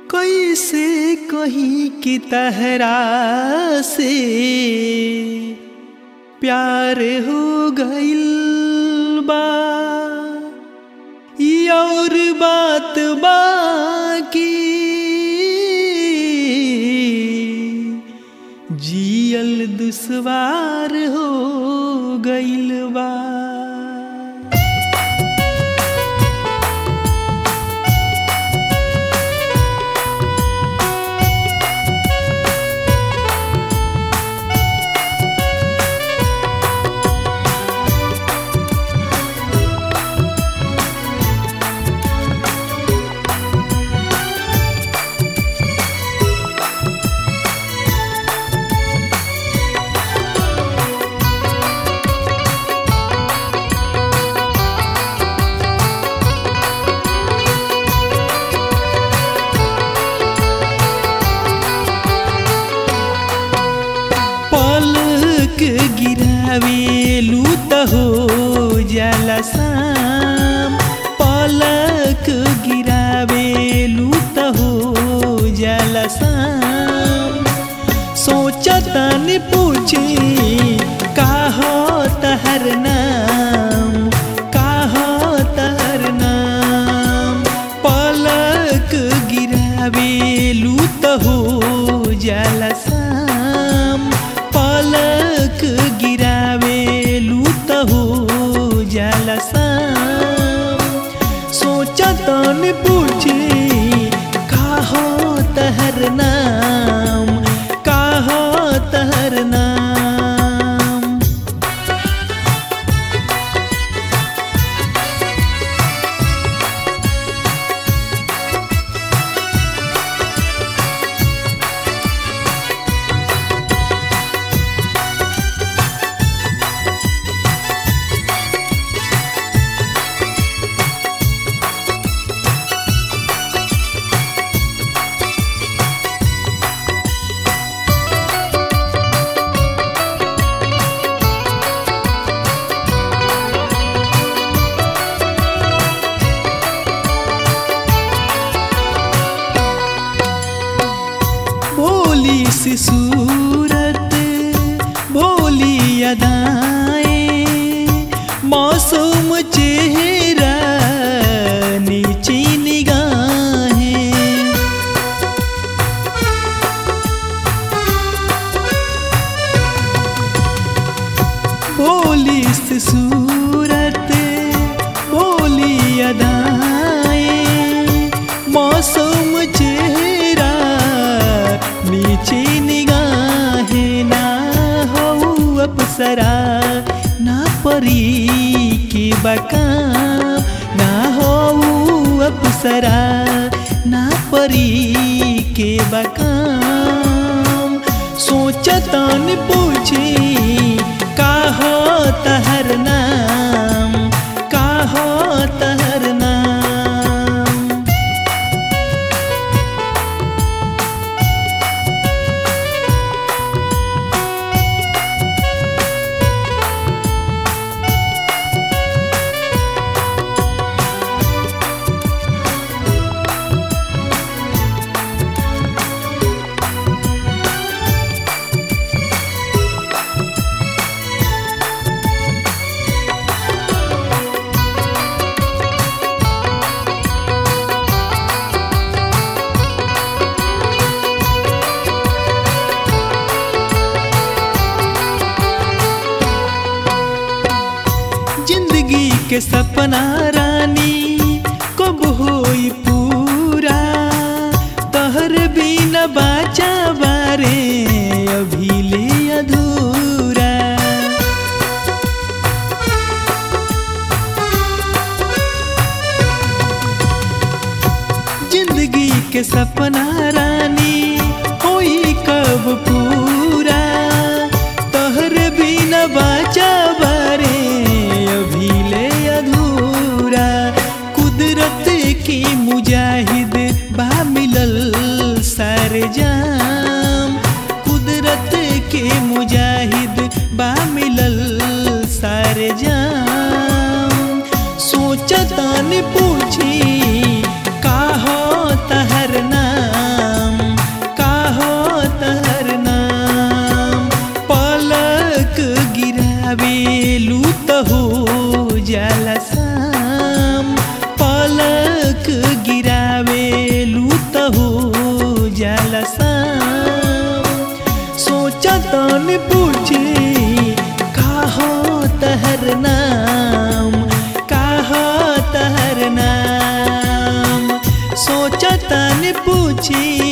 कैसे कहीं की तहरा से प्यार हो गइल बा ई और बात बाकी जियल दुश्वार हो गइल बा पलक गिरावेलू त हो जाला शाम पलक गिरावेलू त हो जाला शाम सोचतन पूछे का हो तहर नाम का हो तहर नाम पलक गिरावेलू त हो जाला शाम पलक गिरावेलू त हो जाला शाम सोचतन पूछे का हो तहर नाम का हो तहर नाम भोली सी सूरत भोली अदाएं मासूम चेहरा नीची निगाहें भोली सी सूरत भोली अदाएं मौसम चेहरा नीचे निगाहें ना हो अपसरा ना परी की बकाम ना हो अपसरा ना परी के बकाम सोचतन पूछे का हो तहर नाम का हो तहर नाम जिंदगी के सपना रानी कब होई पूरा तहर बिना बाचा बारे अभी ले अधूरा जिंदगी के सपना रानी होई कब पूरा तहर बिना बाचा बारे अभी ले अधूरा कुदरत की मुजाहिद बा मिलल सारे जाम कुदरत के मुजाहिद बा मिलल सारे जाम सोचतान पूछी का हो तहर नाम जाला शाम पलक गिरावेलू त हो जाला शाम सोचा तन पूछी का हो तहर नाम का हो तहर नाम सोचा तन पूछी